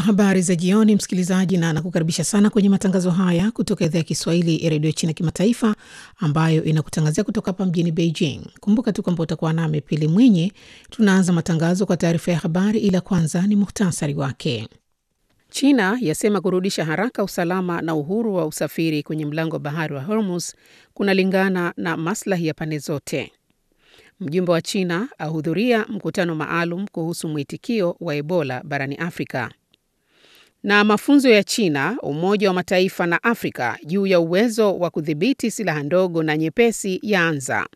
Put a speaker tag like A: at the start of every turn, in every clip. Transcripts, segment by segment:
A: Habari za jioni, msikilizaji, na nakukaribisha sana kwenye matangazo haya kutoka idhaa ya Kiswahili ya redio China Kimataifa, ambayo inakutangazia kutoka hapa mjini Beijing. Kumbuka tu kwamba utakuwa nami Pili Mwinyi. Tunaanza matangazo kwa taarifa ya habari, ila kwanza ni muhtasari wake. China yasema kurudisha haraka usalama na uhuru wa usafiri kwenye mlango wa bahari wa Hormuz kunalingana na maslahi ya pande zote. Mjumbe wa China ahudhuria mkutano maalum kuhusu mwitikio wa Ebola barani Afrika. Na mafunzo ya China, Umoja wa Mataifa na Afrika juu ya uwezo wa kudhibiti silaha ndogo na nyepesi yaanza.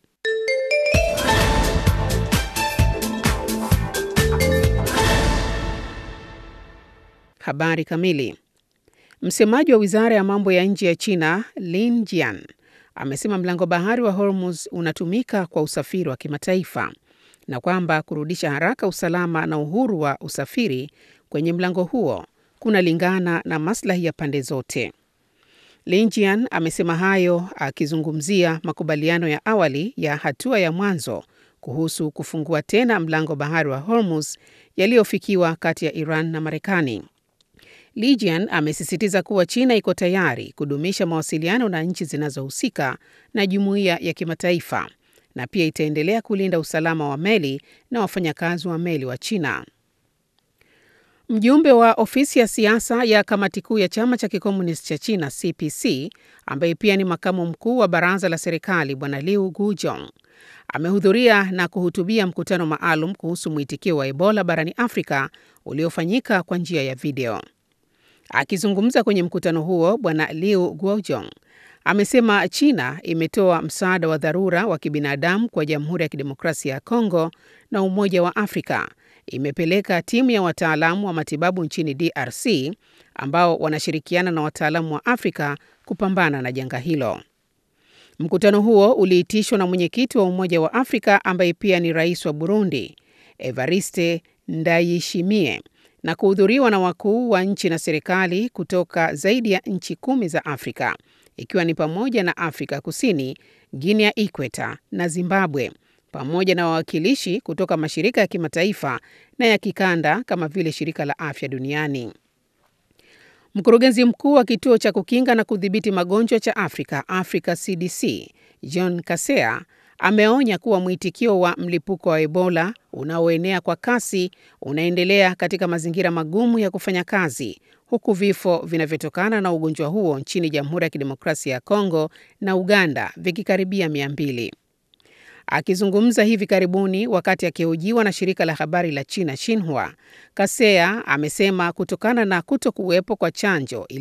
A: Habari kamili. Msemaji wa Wizara ya Mambo ya Nje ya China, Lin Jian, amesema mlango bahari wa Hormuz unatumika kwa usafiri wa kimataifa na kwamba kurudisha haraka usalama na uhuru wa usafiri kwenye mlango huo kunalingana na maslahi ya pande zote. Lin Jian amesema hayo akizungumzia makubaliano ya awali ya hatua ya mwanzo kuhusu kufungua tena mlango bahari wa Hormuz yaliyofikiwa kati ya Iran na Marekani. Li Jian amesisitiza kuwa China iko tayari kudumisha mawasiliano na nchi zinazohusika na jumuiya ya kimataifa na pia itaendelea kulinda usalama wa meli na wafanyakazi wa meli wa China. Mjumbe wa ofisi ya siasa ya kamati kuu ya chama cha kikomunisti cha China CPC, ambaye pia ni makamu mkuu wa baraza la serikali, Bwana Liu Gujong amehudhuria na kuhutubia mkutano maalum kuhusu mwitikio wa Ebola barani Afrika uliofanyika kwa njia ya video. Akizungumza kwenye mkutano huo, Bwana Liu Guojong amesema China imetoa msaada wa dharura wa kibinadamu kwa Jamhuri ya Kidemokrasia ya Kongo na Umoja wa Afrika imepeleka timu ya wataalamu wa matibabu nchini DRC ambao wanashirikiana na wataalamu wa Afrika kupambana na janga hilo. Mkutano huo uliitishwa na mwenyekiti wa Umoja wa Afrika ambaye pia ni rais wa Burundi, Evariste Ndayishimiye na kuhudhuriwa na wakuu wa nchi na serikali kutoka zaidi ya nchi kumi za Afrika ikiwa ni pamoja na Afrika Kusini, Guinea ya Ikweta na Zimbabwe, pamoja na wawakilishi kutoka mashirika ya kimataifa na ya kikanda kama vile Shirika la Afya Duniani. Mkurugenzi mkuu wa kituo cha kukinga na kudhibiti magonjwa cha Afrika, Africa CDC, John Kasea ameonya kuwa mwitikio wa mlipuko wa Ebola unaoenea kwa kasi unaendelea katika mazingira magumu ya kufanya kazi, huku vifo vinavyotokana na ugonjwa huo nchini Jamhuri ya Kidemokrasia ya Kongo na Uganda vikikaribia mia mbili. Akizungumza hivi karibuni wakati akihojiwa na shirika la habari la China Xinhua, Kasea amesema kutokana na kuto kuwepo kwa chanjo